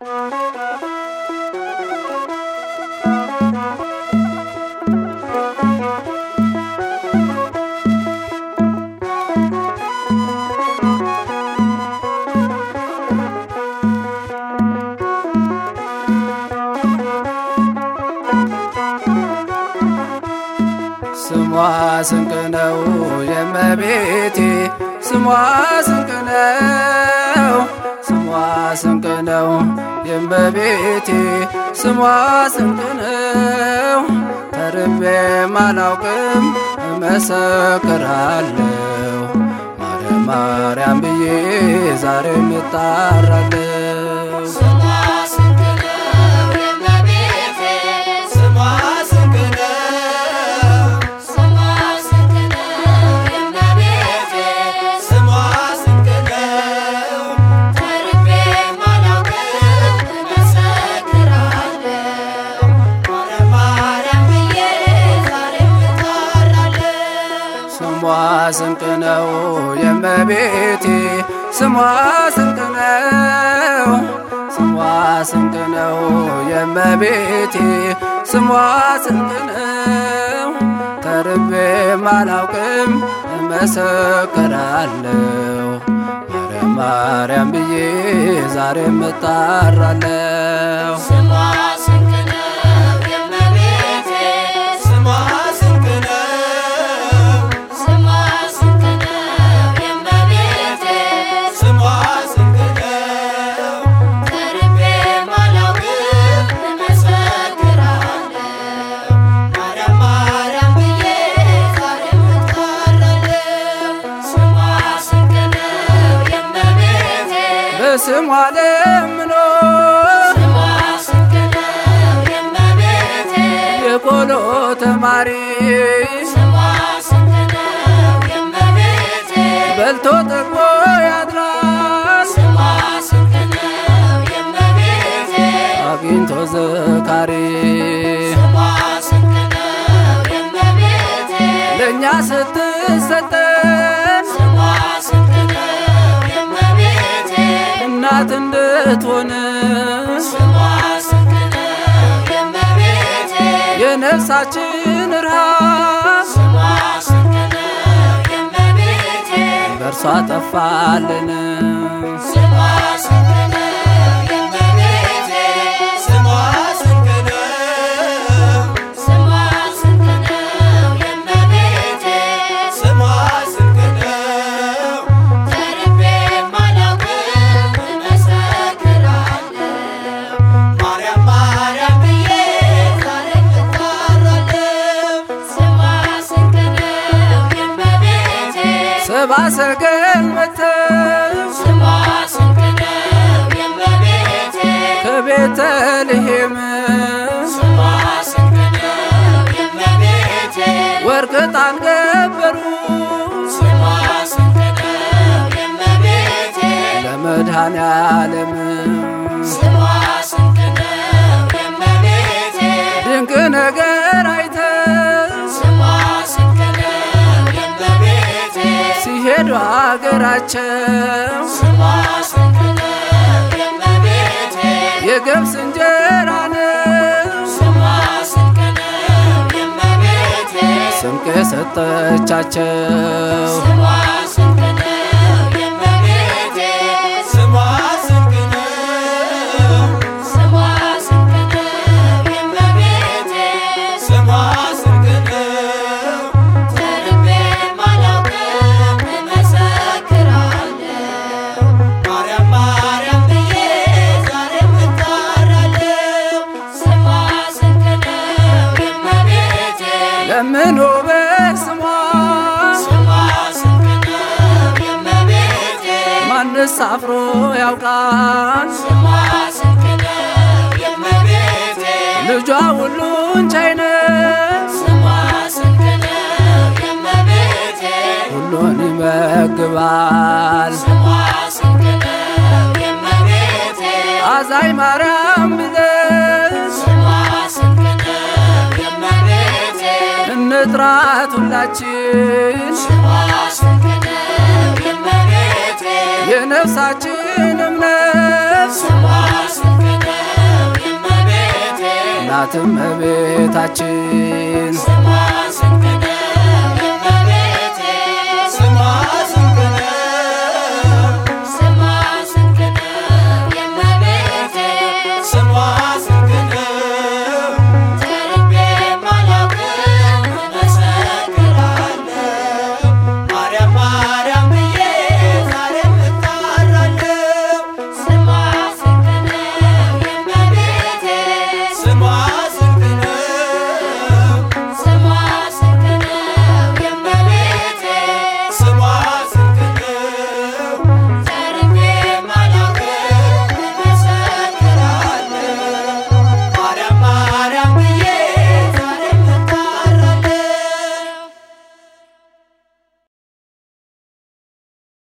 ስሟ ስንቅ ነው የእመቤቴ ስሟ ስንቅ ነው ስሟ ስንቅ ነው የእመቤቴ ስሟ ስንቅ ነው ተርቤም አላውቅም እመሰክራለሁ ማርያም ማርያም ብዬ ዛሬም እጣራለሁ ስሟ ስንቅ ነው የእመቤቴ ስሟ ስንቅ ነው ስሟ ስንቅ ነው የእመቤቴ ስሟ ስንቅ ነው ተርቤም አላውቅም እመሰክራለሁ ማርያም ማርያም ብዬ ዛሬም እጠራለሁ ስሟ ስንቅ ነው የእመቤቴ ስሟ ስንቅ ነው ስሟ ስንቅ ነው የእመቤቴ ስሟ ስንቅ ነው ተርቤም አላውቅም እመሰክራለሁ ማርያም ማርያም ብዬ ዛሬም እጣራለሁ ስሟ ስንቅ ነው የእመቤቴ ስሟ ስንቅ ነው ስሟ ስንቅ ነው የእመቤቴ ስሟ ስንቅ ነው ተርቤም አላውቅም እመሰክራለሁ ማርያም ማርያም ብዬ ዛሬም እጠራለሁ ስሟ ስንቅ ነው የእመቤቴ በስሟ ለምኖ ስሟ ስንቅ ነው የእመቤቴ የቆሎ ተማሪ ስሟ ስንቅ ነው የእመቤቴ በልቶ ጠግቦ ያድራል ስሟ ስንቅ ነው የእመቤቴ አግኝቶ ዘካሪ ስሟ ስንቅ ነው የእመቤቴ ለእኛ ስትሰጠን ስሟ ስንቅ ነው የእመቤቴ እናት እንድትሆን ስሟ ስንቅ ነው የእመቤቴ የነፍሳችን ርሃብ ስሟ ስንቅ ነው የእመቤቴ በእርሷ ጠፋልን ስሟ ስንቅ ነው የእመቤቴ ስሟ ስንቅ ነው ስሟ ስንቅ ነው የእመቤቴ ስሟ ስንቅ ነው ተርቤም አላውቅም እመሰክራለሁ ማርያም ማርያም ብዬ ዛሬም እጠራለሁ ስሟ ስንቅ ነው የእመቤቴ ሰባ ሰገል መተው ስሟ ስንቅ ነው የእመቤቴ ከቤተልሔም ስሟ ስንቅ ነው የእመቤቴ ወርቅ ዕጣን ገበሩ ስሟ ስንቅ ነው የእመቤቴ ለመድኃኔ ዓለም ስሟ ስንቅ ነው የእመቤቴ ድንቅ ነገር አይተው ስሟ ስንቅ ነው የእመቤቴ ሲሄዱ አገራቸው ስሟ ስንቅ ነው የእመቤቴ የገብስ እንጀራ ነው ስሟ ስንቅ ነው የእመቤቴ ስንቅ የሰጠቻቸው ስሟ ስንቅ ነው የእመቤቴ ስሟ ስንቅ ነው ስሟ ስንቅ ነው የእመቤቴ ስሟ ስንቅ ነው ተርቤም አላውቅም እመሰክራለሁ ማርያም ማርያም ብዬ ዛሬም እጠራለሁ ስሟ ስንቅ ነው የእመቤቴ ለምኖ በስሟ ስሟ ስንቅ ነው የእመቤቴ ማንስ አፍሮ ያውቃል ስሟ ስንቅ ነው የእመቤቴ ልጇ ሁሉን ቻይ ነው ስሟ ስንቅ ነው የእመቤቴ ሁሉን ይመግባል ስሟ ስንቅ ነው የእመቤቴ አዛኝ ማርያም ብለን ስሟ ስንቅ ነው የእመቤቴ እንጥራት ሁላችን ስሟ ስንቅ ነው የእመቤቴ የነፍሳችን እምነት ስሟ ስንቅ ናት እመቤታችን ስሟ ስንቅ